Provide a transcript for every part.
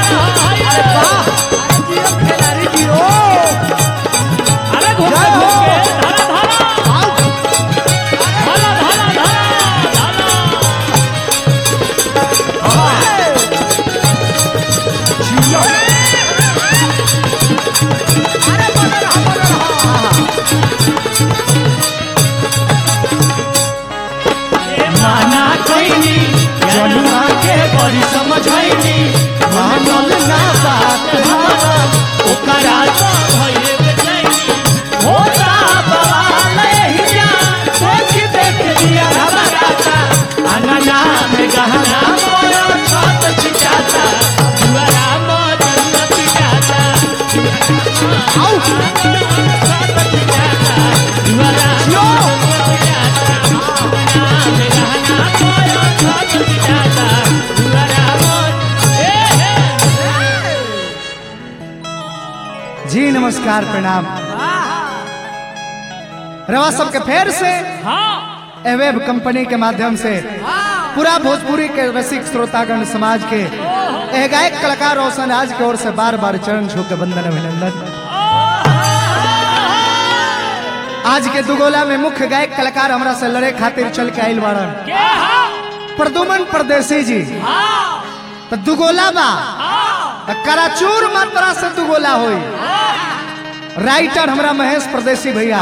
अरे घूम के घूम के धारा धारा धारा धारा धारा धारा माना कैनी जनुआ के बड़ी समझैनी मानल ना बात हमारा ओकरा तो भइले बेचैनी होता बवाल हिया सोच देख लिया घबराता अंगना में गहना मोरा छत छिटाता दुआरा मोर जन्नत जाता आउ साथ जाता दुआरा मोर जन्नत जाता नाम गहना मोर साथ जाता दुआरा मोर हे हे जी नमस्कार प्रणाम रवा सबके फेर से हाँ एवेब कंपनी के माध्यम से पूरा भोजपुरी के रसिक श्रोतागण समाज के एह गायक कलाकार रोशन राज की ओर से बार बार चरण छू के वंदन अभिनंदन आज के दुगोला में मुख्य गायक कलाकार हमरा से लड़े खातिर चल के आइल बाड़न के हाँ प्रदुमन परदेसी जी हाँ तो दुगोला बा हाँ त कराचूर मात्रा से दुगोला होई राइटर हमरा महेश परदेसी भैया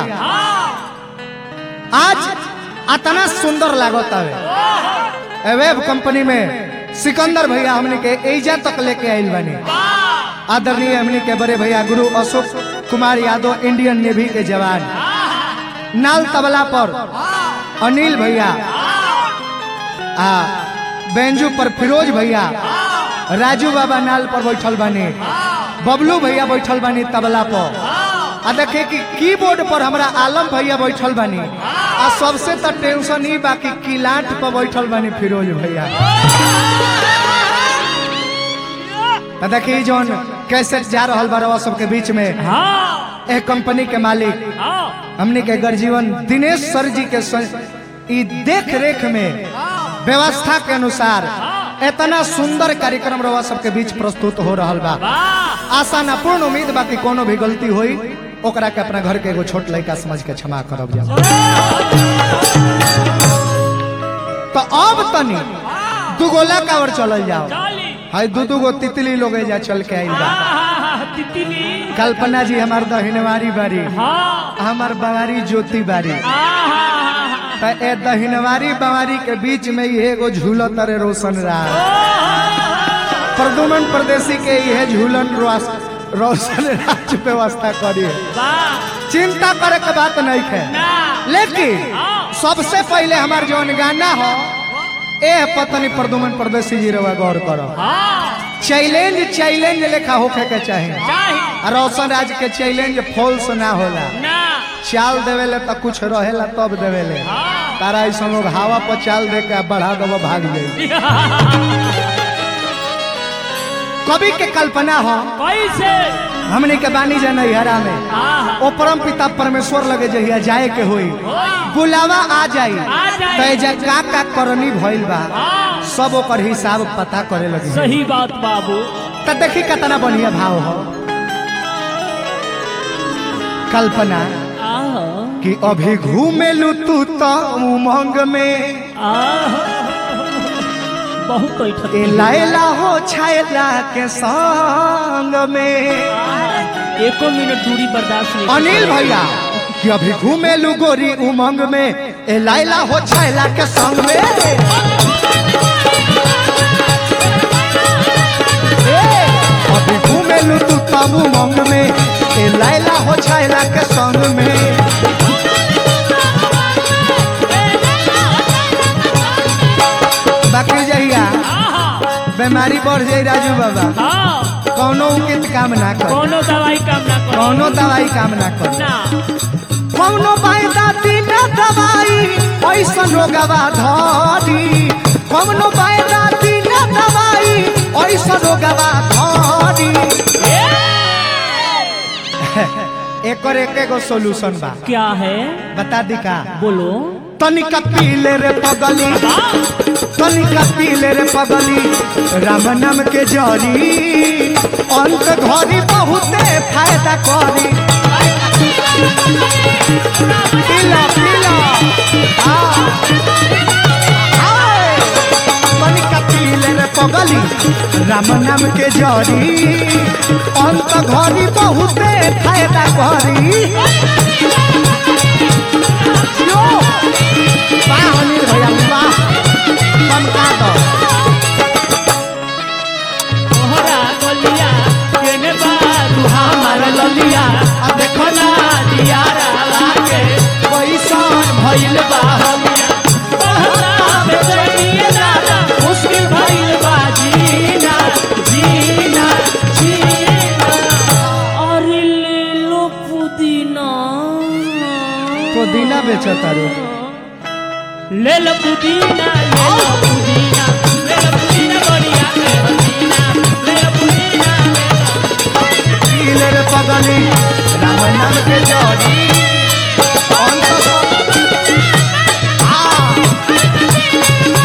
आज अतना सुंदर लागत हवे एवेब कंपनी में सिकंदर भैया हमने के एजा तक लेके आइल बानी आदरणीय हमने के बड़े भैया गुरु अशोक कुमार यादव इंडियन नेवी के जवान नाल तबला पर अनिल भैया आ बेंजू पर फिरोज भैया राजू बाबा नाल पर बैठल बानी बबलू भैया बैठल बानी तबला पर आ देखे कि कीबोर्ड पर हमरा आलम भैया बैठल बानी आ सबसे तो टेंशन ही बाकी किलाट पर बैठल बानी फिरोज भैया तो देखी जौन कैसेट जा रहल बा सबके बीच में हाँ ए कंपनी के मालिक हाँ हमने के गर्जीवन दिनेश सर जी के स- ई देख रेख में व्यवस्था के अनुसार इतना सुंदर कार्यक्रम रवा सबके बीच प्रस्तुत हो रहल बा वाह आशा न पूर्ण उम्मीद बा कि कोनो भी गलती होई ओकरा के अपना घर के एगो छोट लड़का समझ के क्षमा करब जा तो अब तनी दुगोला कावर चलल जाओ चाली हाय दू दू गो तितली लोग जा चल के आइल बा हाँ तितली कल्पना जी हमार दहिनवारी बारी हाँ हमार बवारी ज्योति बारी हाँ त ए दहिनवारी बवारी के बीच में ये एगो झूलो तरे रोशन रहा प्रदुमन प्रदेशी के यह झूलन रोस- रोशन राज व्यवस्था करी वाह चिंता करे के बात नहीं है ना लेकिन हाँ। सबसे पहले हमार जौन गाना हो ए पत्नी प्रदुमन प्रदेशी जी रवा गौर करो हाँ चैलेंज चैलेंज लेखा होखे के चाही चाही आ रोशन राज के चैलेंज फॉल्स ना होला ना चाल देवेले तो कुछ रहेला तब देवेले हाँ तारा ऐसा लोग हवा पर चाल दे के बढ़ा दबो भाग जाई कवि के कल्पना हो कैसे हमने के बानी जा नैहरा में हाँ ओ परम पिता परमेश्वर लगे जहिया जाए के होई बुलावा आ जाई आ जाई। तो एजा का का करनी भइल बा हाँ सब ओकर हिसाब पता करे लगी सही बात बाबू त देखी कितना बढ़िया भाव हो कल्पना आहो कि अभी घूमेलू तू तो उमंग में आहो बहुत बैठक ए लायला हो छायला के संग में एको मिनट दूरी बर्दाश्त नहीं अनिल भैया कि अभी घूमेलू गोरी उमंग में ए लायला हो छायला के संग में ए, अभी घूमेलू तू तब उमंग में ए लायला हो छायला के संग में बाकी जहिया बीमारी बढ़ जाई राजू बाबा हाँ कौनो उचित काम ना कर कोनो दवाई काम ना करो कौनो दवाई काम ना कर ना कौनो बायदा बिना दवाई ऐसन रोगवा धरी कौनो बायदा बिना दवाई ऐसन रोगवा धरी एकर एक एगो सोल्यूशन बा क्या है बता दी का बोलो तनिका पीले रे पगली तनिका पीले रे पगली राम नाम के जरी अंत घरी बहुते फायदा करी पीला पीला हाँ। हाय। तनिका पीले रे पगली राम नाम के जरी अंत घरी बहुते फायदा करी यो वाह अनिल भैया वाह चमका दो तोहरा गलिया केने बारू हमार ललिया आ देखो ना दियारा लागे पैसा भइल बा हमिया तोहरा बेचैनिए दादा मुश्किल भइल बा जीना जीना जीना अरे ले लो पुदीना पुदीना बेचो तारू ले लो पुदीना ले लो पुदीना ले लो पुदीना बढ़िया के हसीना ले लो पुदीना ले लो पीले रे पगली राम नाम के जरी अंत हाँ।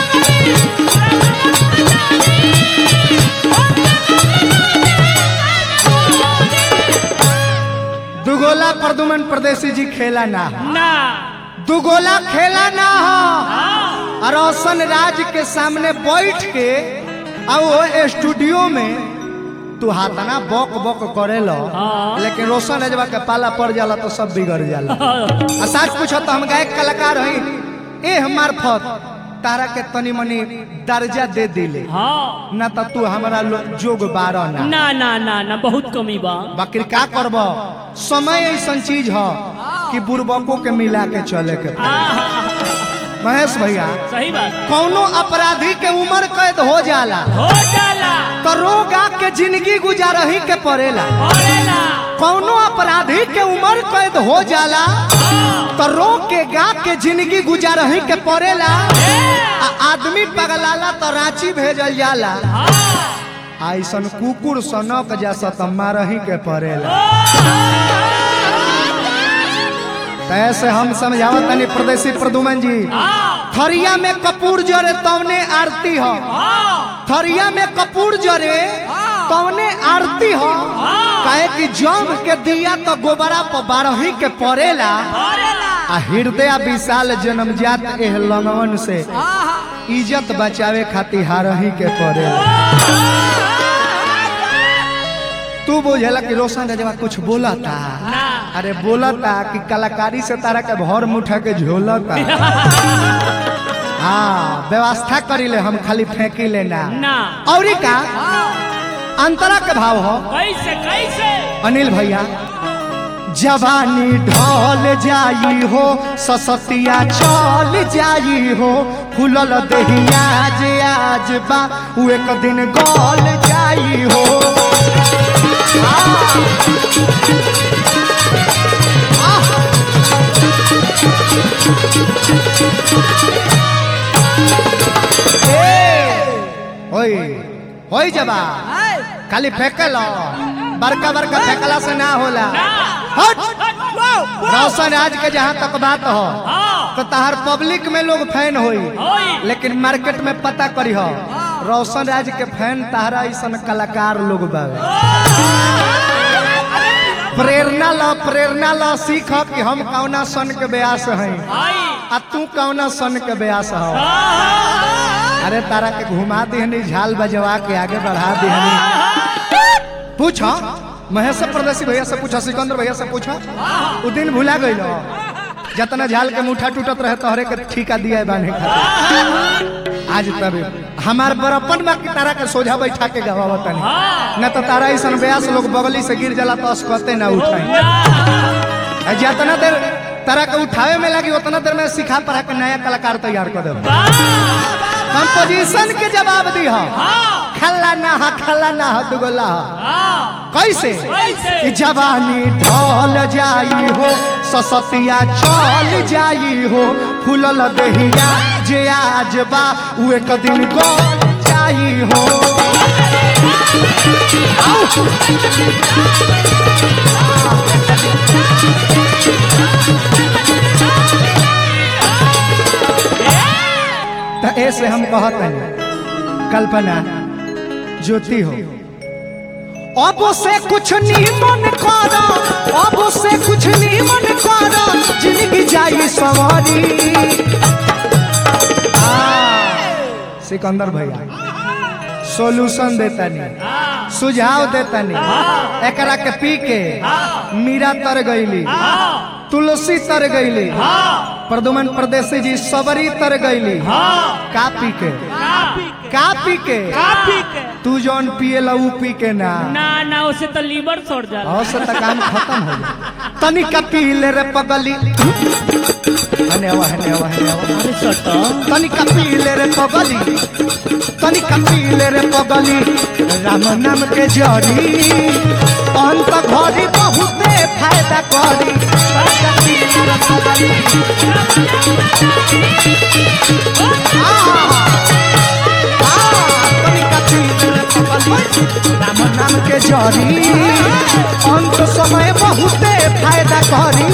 दुगोला प्रदुमन परदेसी जी खेला ना हो। ना दुगोला खेला ना हो हाँ और रोशन राज के सामने बैठ के आ वो स्टूडियो में तू हाथना बक बक करे लो हाँ। लेकिन रोशन राजवा के पाला पड़ जाला तो सब बिगड़ जाला आ सच पूछो तो हम गायक कलाकार हई ए हमार फत तारा के तनी मनी दर्जा दे दिले हाँ ना तो तू हमारा लो- जोग बारह ना ना ना ना ना बहुत कमी बा बाकी का करब समय ऐसा चीज ह कि बुर्बकों के मिला के चले के पड़ी। आहा, महेश भैया सही बात कौनो अपराधी के उम्र कैद हो जाला हो जाला तो रोगा के जिंदगी गुजारही के पड़ेला पड़ेला कौनो अपराधी के उम्र कैद हो जाला तो रो के गा के जिंदगी गुजारही के पड़ेला आ आदमी पगलाला तो रांची भेजल जाला हाँ ऐसन कुकुर सनक जैसा तो मारही के पड़ेला तो ऐसे हम समझावत तनी प्रदेशी प्रदुमन जी हाँ थरिया में कपूर जरे तवने आरती हो हाँ थरिया में कपूर जरे तवने आरती हो काहे कि जम के दिया तो गोबरा पर बारही के पड़ेला पड़ेला आ हृदय विशाल जन्मजात एह लंगवन से इज्जत बचावे खातिर हारही के पड़ेला तू बुझेला कि रोशन रजवा कुछ बोला था ना अरे बोला था कि कलाकारी से तारा के भर मुठा के झोला था हाँ व्यवस्था करी ले हम खाली फेंकी लेना ना और का अंतरा के भाव हो कैसे कैसे अनिल भैया जवानी ढल जाई हो ससतिया चल जाई हो फूलल दहिया जे आज बा उ एक दिन गल जाई हो आह! आह! ए, होई होई जबा खाली फेंकल बड़का बड़का फेंकला से ना होला हट रोशन आज के जहाँ तक बात हो हाँ तो तहार पब्लिक में लोग फैन होई होई लेकिन मार्केट में पता करी हो रोशन राज के फैन तहरा ऐसा कलाकार लोग बावे प्रेरणा लो प्रेरणा लो सीख कि हम कौना सन के ब्यास हैं आई आ तू कौना सन के ब्यास हो अरे तारा के घुमा दिहनी झाल बजवा के आगे बढ़ा दिहनी पूछो महेश प्रदेशी भैया से पूछा सिकंदर भैया से पूछा उ दिन भुला गई जतना झाल के मुठा टूटत रहे तोहरे के ठीका दिया बांधे खातिर आज तब हमार बड़प्पन बा कि तारा के सोझा बैठा के गवावत नहीं न तो तारा ऐसा ब्यास लोग बगली से गिर जाला तो अस्कते ना उठाई आ जितना देर तारा के उठावे में लगी उतना देर में सिखा पढ़ा के नया कलाकार तैयार कर दे कंपोजिशन के जवाब दी हो खल्ला ना हा खल्ला ना हा दुगला हा कैसे कैसे? कि जवानी ढल जाई हो ससतिया चल जाई हो फूलल दहिया जे आज बा उ एक दिन गल जाई हो आउ! ऐसे हम कहत नहीं कल्पना ज्योति हो अब से कुछ नहीं मन करो अब से कुछ नहीं मन करो जिंदगी जाई सवारी आ, सिकंदर भैया सॉल्यूशन देता नहीं सुझाव देता नहीं एकरा के पी के मीरा तर गईली तुलसी तर गईली प्रदुमन प्रदेशी जी सबरी तर गईली का पी के का पी के तू जौन पिए ला ऊ पी के ना ना ना उसे तो लीवर छोड़ जाला और से तक काम खत्म हो गया तनिका पी ले रे पगली हने आवा हने आवा हने आवा अरे सटा तनिका पी ले रे पगली तनिका पी ले रे पगली राम नाम के जरी अंत घड़ी बहुते फायदा करी तनिका पी ले रे पगली आ, आ, तनिका पी ले रे पगली राम नाम के जरी अंत समय बहुते फायदा करी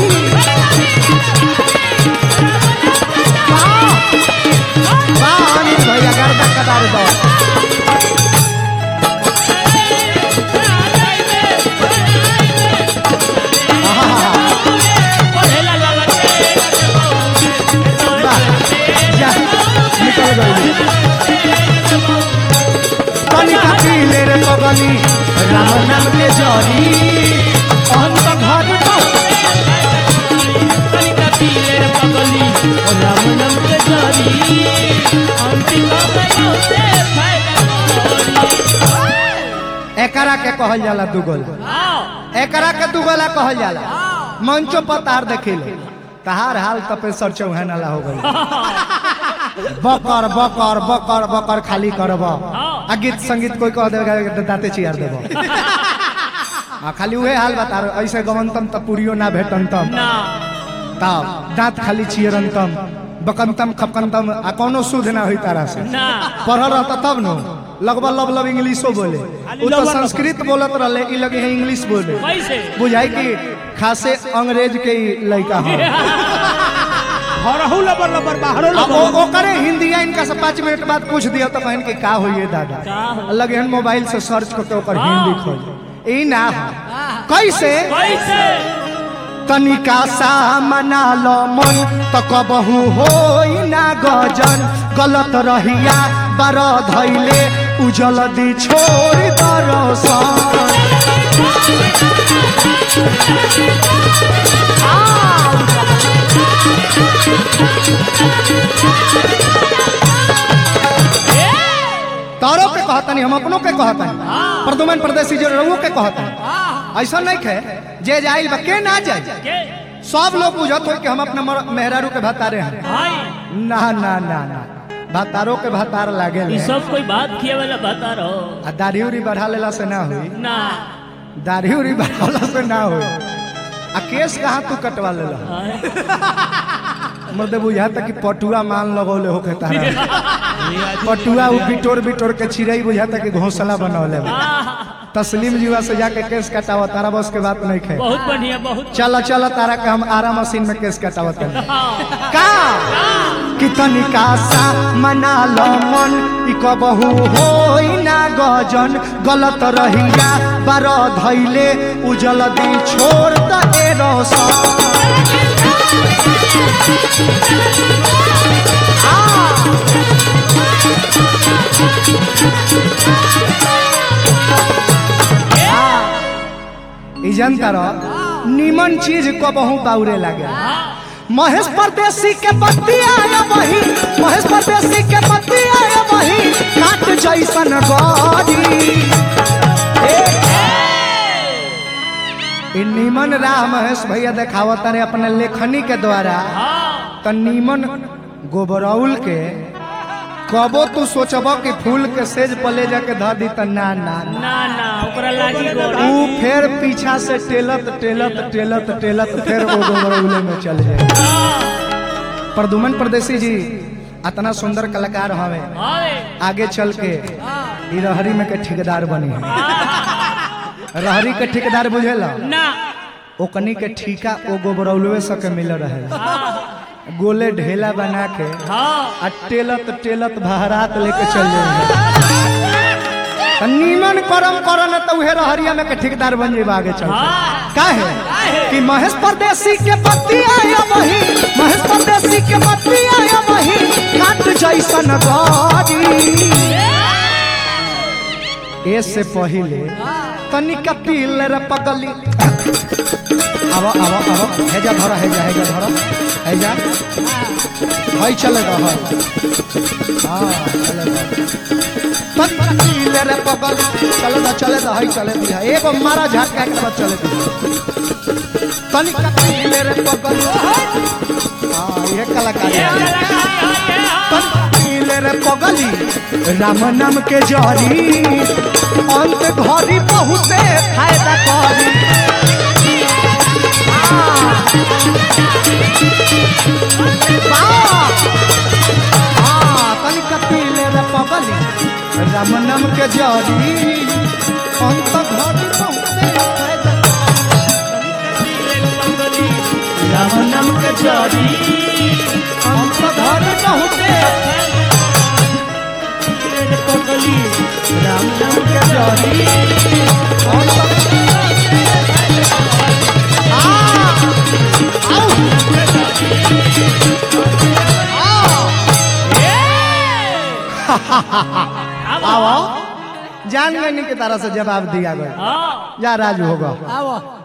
वाह! वाह, अनिल भैया गर्दा कदार दो पढ़ेला लाला वाह, जा, निकल गई तनिका पीले रे पगली राम नाम के जरी अंत घर कनिका पीले रे पगली राम नाम के जरी अंतिम में बहुते फायदा करी एकरा के कहल जाला दुगोला आओ एकरा के दुगोला कहल जाला मंचो पर तार देखिले तहार हाल तपेसर चौहान वाला हो गई बकर बकर बकर बकर खाली करब आ गीत संगीत कोई कह देगा तो दाते चियार देब आ खाली उहे हाल बता रहे ऐसे गवंतम त पुरियो ना भेटंतम ना तब दांत खाली चियरंतम बकंतम खपकंतम आ कोनो शुद्ध ना होई तारा से ना पढ़ल रहता तब न लगभग लब लब इंग्लिशो बोले उ तो संस्कृत बोलत रहले ई लगे है इंग्लिश बोले कैसे बुझाई कि खासे अंग्रेज के ही लड़का हो हरहु लबर लबर बाहरो अब ओ ओकरे हिंदिया इनका से पाँच मिनट बाद पूछ दिया तो कहन के का होइए दादा का हो? लगे हन मोबाइल से सर्च करके ओकर हिंदी खोज ई ना हो। कैसे कैसे तनिका सा मना लो मन तो कबहू होई ना गजन गलत रहिया बर धैले उजल दी छोड़ दरसन तारो के कहतनी हम अपनों के कहतनी प्रदुमन प्रदेशी जो रहुओ के कहतनी ऐसा नहीं खे जे जाइल बा के ना जाए के सब लोग बुझत हो कि हम अपने मर- मेहरारू के भतारे हैं हाय ना ना ना ना भतारो के भतार लागे ई सब कोई बात किए वाला बता रहो आ दाढ़ी उड़ी बढ़ा लेला से ना हुई ना दाढ़ी उड़ी बढ़ाला से ना हुई आ केस कहाँ तू कटवा लेला हाय। मर्दे बुझाता कि पटुआ मान लगौले होके तारा पटुआ उ बिटोर बिटोर के चिड़ई बुझाता कि घोंसला बनौले बा। आह, तस्लीम जीवा से जाके केस कटावा तारा बस के बात नहीं खे बहुत बढ़िया बहुत चल चल तारा के हम आरा मशीन में केस कटावत हैं हाँ, का कि तनिका सा मना लो मन ई कबहू होई ना गजन गलत रहिया बार धैले उजल दी छोड़ द ए रोशन ई जनता रह निमन चीज कबहू बाउरे लागे महेश परदेसी के पत्ती आया वही महेश परदेसी के पत्ती आया वही काट जैसन गरी ए, ई निमन राह महेश भैया देखावत रे अपने लेखनी के द्वारा त निमन गोबरौल के कबो तू सोचब कि फूल के सेज पले जाके ध दी त ना ना ना। ना ना ओकरा लागी गोड़ ऊ फिर पीछा से टेलत टेलत टेलत टेलत फिर वो गोबरौले में चल जाए प्रदुमन परदेसी जी इतना सुंदर कलाकार हवे हाय आगे चल के ई रहरी में के ठेकेदार बनी है रहरी के ठेकेदार बुझेला ना ओकनी के ठीका ओ गोबरौलवे से के मिल रहे गोले ढेला बना के हाँ आ टेलत टेलत बहरात लेके चल जाए नीमन करम करन तो उहे रहरिया में के ठेकेदार बन जेबा आगे चल हाँ। काहे कि महेश परदेसी के पत्ती आया वही महेश परदेसी के पत्ती आया वही काट जैसन गाड़ी ए से पहिले तनिक पील रे पगली आवा आवा आवा हेजा धरा हेजा हेजा धरा हेजा हई चलेगा हई हाँ चलेगा तनिक पील रे पगली चलेगा चलेगा हई चले दिया एगो मारा झटका के बाद चले दिया तनिक पील रे पगली हाँ ये कलाकारी है पील रे पगली राम नाम के जरी अंत घरी बहुते फायदा करी तनिक पील रे पगली राम नाम के जरी अंत घरी बहुते फायदा राम नाम के जरी अंत घरी बहुते राम नाम के जरी अंत आओ जान गए की तरह से जवाब दिया गया हाँ या राज होगा आवा